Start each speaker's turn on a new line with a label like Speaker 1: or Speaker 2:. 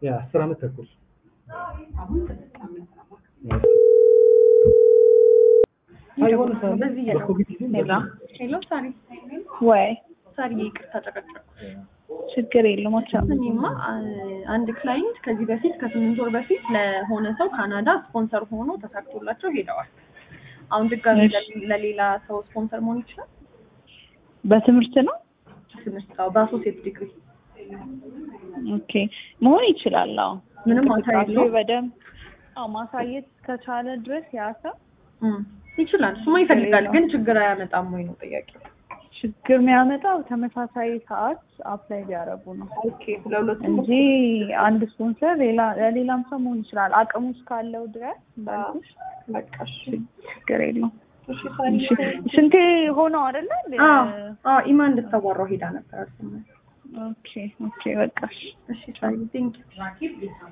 Speaker 1: የአስር ዓመት ተኩል አይሆን በኮቪድ ጊዜ
Speaker 2: ሄሎ ሳሪ
Speaker 3: ወይ
Speaker 2: ሳሪ ይቅርታ ጨቀጨቁ።
Speaker 3: ችግር የለውም። አቻ
Speaker 2: እኔማ አ- አንድ ክላይንት ከዚህ በፊት ከስምንት ወር በፊት ለሆነ ሰው ካናዳ ስፖንሰር ሆኖ ተሳክቶላቸው ሄደዋል። አሁን ድጋሚ
Speaker 3: እሺ።
Speaker 2: ለሌ- ለሌላ ሰው ስፖንሰር መሆን ይችላል።
Speaker 3: በትምህርት ነው።
Speaker 2: ትምህርት አዎ፣ በአሶሴት ዲግሪ
Speaker 3: ኦኬ መሆን ይችላል። አዎ
Speaker 2: ምንም ማታ
Speaker 3: እንቅስቃሴ
Speaker 2: የለውም።
Speaker 3: በደንብ አዎ ማሳየት ከቻለ ድረስ ያ ሰው
Speaker 2: እም፣ ይችላል። እሱማ ይፈልጋል፣ ግን ችግር አያመጣም ወይ ነው ጥያቄው።
Speaker 3: ችግር የሚያመጣው ተመሳሳይ ሰዓት አፕላይ ቢያደርጉ ነው
Speaker 2: ኦኬ ለሁለቱም
Speaker 3: እንጂ አንድ ስፖንሰር ሌላ ለሌላም ሰው መሆን ይችላል። አቅሙ እስካለው ድረስ እንዳልኩሽ
Speaker 2: በቃ እሺ።
Speaker 3: ችግር የለውም።
Speaker 2: እሺ ሳሪ
Speaker 3: እሺ ስንቴ ሆነው አይደለ?
Speaker 2: አዎ አዎ፣ ኢማ እንድታዋራው ሄዳ ነበር አልሰማሁም።
Speaker 3: ኦኬ ኦኬ በቃ እሺ።
Speaker 2: እሺ ሳሪ ቴንክ ዩ